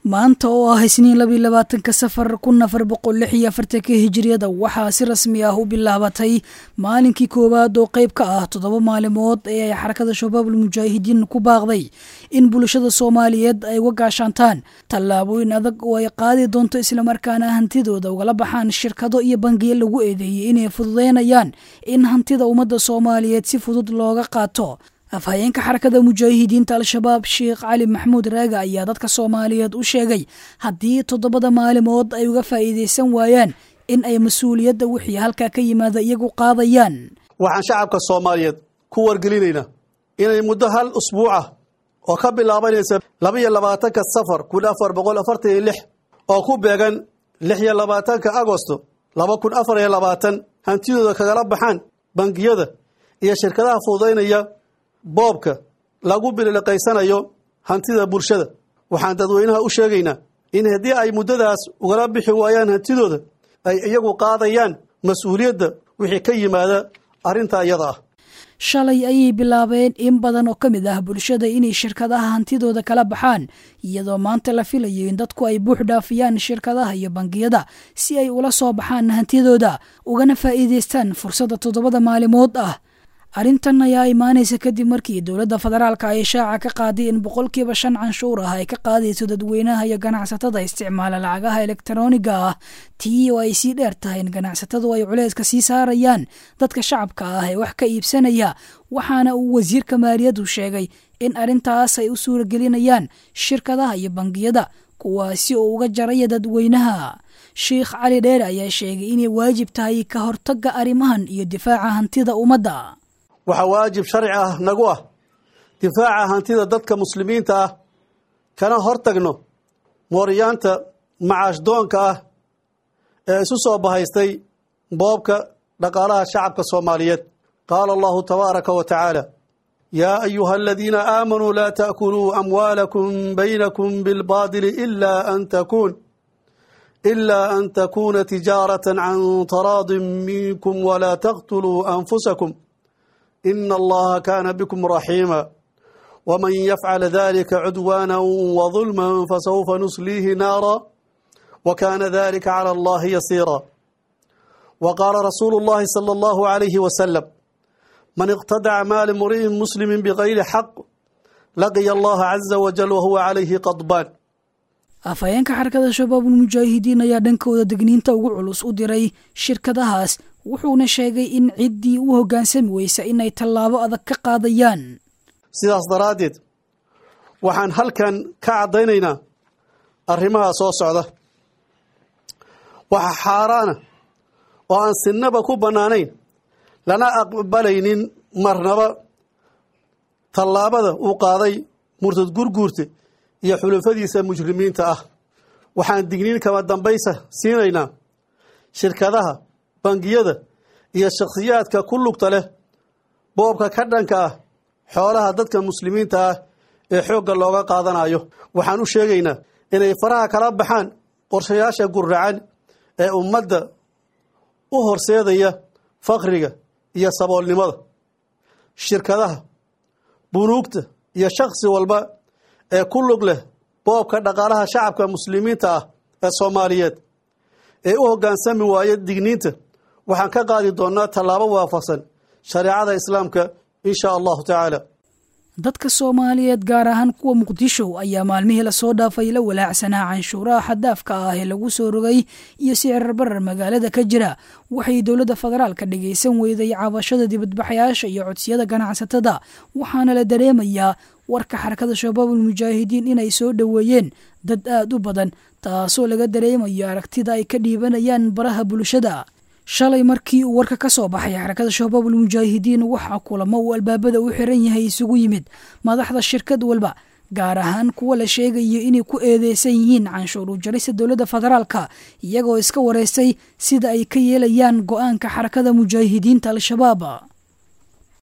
maanta oo ah isniin labiy labaatanka safar kun afar boqol lix iyo afartanka hijiriyada waxaa si rasmi ah u bilaabatay maalinkii koowaad oo qayb ka ah toddoba maalimood ee ay xarakada shabaabul mujaahidiin ku baaqday in bulshada soomaaliyeed ay uga gaashaantaan tallaabooyin adag oo ay qaadi doonto islamarkaana hantidooda ugala baxaan shirkado iyo bangiyo lagu eedeeyey inay fududeynayaan in hantida ummadda soomaaliyeed si fudud looga qaato afhayeenka xarakada mujaahidiinta al-shabaab sheekh cali maxamuud raaga ayaa dadka soomaaliyeed u sheegay haddii toddobada maalimood ay uga faa'iidaysan waayaan in ay mas-uuliyadda wixii halkaa ka yimaada iyagu qaadayaan waxaan shacabka soomaaliyeed ku wargelinaynaa inay muddo hal usbuucah oo ka bilaabanaysa laba iyo labaatanka safar kun afar boqol afartan iyo lix oo ku beegan lix iyo labaatanka agosto laba kun afar iyo labaatan hantidooda kagala baxaan bangiyada iyo shirkadaha fududaynaya boobka lagu biliqaysanayo hantida bulshada waxaan dadweynaha u sheegaynaa in haddii ay muddadaas ugala bixi waayaan hantidooda ay iyagu qaadayaan mas-uuliyadda wixii ka yimaada arrinta iyada ah shalay ayay bilaabeen in badan oo ka mid ah bulshada inay shirkadaha hantidooda kala baxaan iyadoo maanta la filayo in dadku ay buux dhaafiyaan shirkadaha iyo bangiyada si ay ula soo baxaan hantidooda ugana faa'iidaystaan fursadda toddobada maalimood ah arrintan ayaa imaanaysa kadib markii dowladda federaalka ay shaaca ka qaaday in boqolkiiba shan canshuur ah ay ka qaadayso dadweynaha iyo ganacsatada isticmaala lacagaha elektarooniga ah tii oo ay sii dheer tahay in ganacsatadu ay culeyska sii saarayaan dadka shacabka ah ee wax ka iibsanaya waxaana uu wasiirka maaliyaddu sheegay in arrintaas ay u suuragelinayaan shirkadaha iyo bangiyada kuwaasi oo uga jaraya dadweynaha sheikh cali dheer ayaa sheegay inay waajib tahay ka hortagga arrimahan iyo difaaca hantida ummadda waxaa waajib sharci ah nagu ah difaaca hantida dadka muslimiinta ah kana hortagno mooryaanta macaashdoonka ah ee isu soo bahaystay boobka dhaqaalaha shacabka soomaaliyeed qaala allahu tabaaraka wa tacaala yaa ayuha aladiina aamanuu laa ta'kuluu amwaalakum baynakum bilbaadili ila an takuun ilaa an takuuna tijaaratan can taraadin minkum walaa taqtuluu anfusakum ina allaha kaana bikum raxiima wman yafcal dalika cudwaana wظulma fasawfa nusliihi naara wakana dalika calى allahi yasiira waqaala rasuulu اllahi salى اllahu عalayhi wasalam man iqtadaca maali mri'in muslimi bgayri xaq laqiya allaha caza wajal wahuwa calayhi qadbaan afhayeenka xarakada shabaabul mujaahidiin ayaa dhankooda degniinta ugu culus u diray shirkadahaas wuxuuna sheegay in ciddii u hoggaansami weysa inay tallaabo adag ka qaadayaan sidaas daraaddeed waxaan halkan ka caddaynaynaa arrimaha soo socda waxa xaaraana oo aan sinnaba ku bannaanayn lana aqbalaynin marnaba tallaabada uu qaaday murtad gurguurta iyo xulufadiisa mujrimiinta ah waxaan digniin kama dambaysa siinaynaa shirkadaha bangiyada iyo shakhsiyaadka ku lugta leh boobka ka dhanka ah xoolaha dadka muslimiinta ah ee xoogga looga qaadanayo waxaan u sheegaynaa inay faraha kala baxaan qorshayaasha guracan ee ummadda u horseedaya fakriga iyo saboolnimada shirkadaha bunuugta iyo shakhsi walba ee ku lug leh boobka dhaqaalaha shacabka muslimiinta ah ee soomaaliyeed ee u hoggaansami waaya digniinta waxaan ka qaadi doonnaa tallaabo waafaqsan shareecada islaamka in shaa allahu tacaala dadka soomaaliyeed gaar ahaan kuwa muqdisho ayaa maalmihii lasoo dhaafay la walaacsanaa canshuuraha xaddaafka ah ee lagu soo rogay iyo sicir barar magaalada ka jira waxay dowladda federaalka dhagaysan weyday cabashada dibadbaxayaasha iyo codsiyada ganacsatada waxaana la dareemayaa warka xarakada shabaabul mujaahidiin inay soo dhoweeyeen dad aad u badan taasoo laga dareemayo aragtida ay ka dhiibanayaan baraha bulshada shalay markii uu warka ka soo baxay xarakada shabaabul mujaahidiin waxaa kulamo uu albaabada u xiran yahay isugu yimid madaxda shirkad walba gaar ahaan kuwa la sheegayo inay ku eedeysan yihiin canshuur u jarista dowladda federaalka iyagoo iska wareystay sida ay ka yeelayaan go-aanka xarakada mujaahidiinta al-shabaab